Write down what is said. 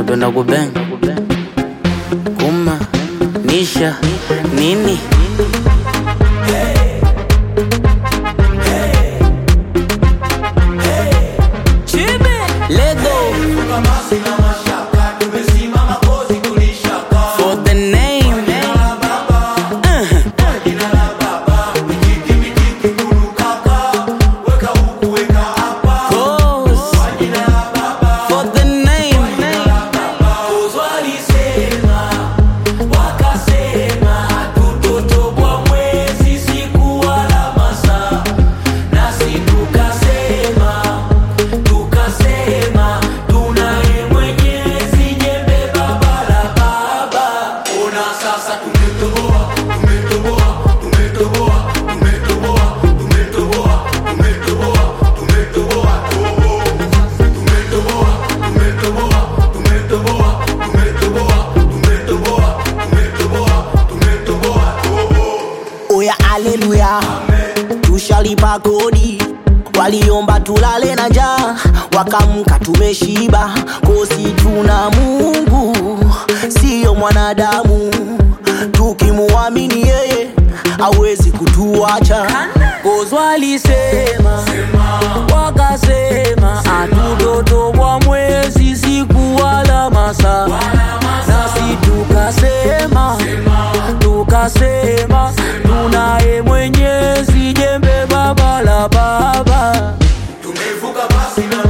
unapenda kubeng kuma nisha nini Lego for the name Cause for the name oya aleluya tushalipa kodi waliomba tulale na njaa wakamka tumeshiba kosi tuna mungu siyo mwanadamu tukimuamini yeye awezi kutuacha kozwalisema wakasema atutoto wa mwezi siku wala masaa nasi tukasema tukasema tunaye mwenyezi jembe baba la baba tumevuka basi na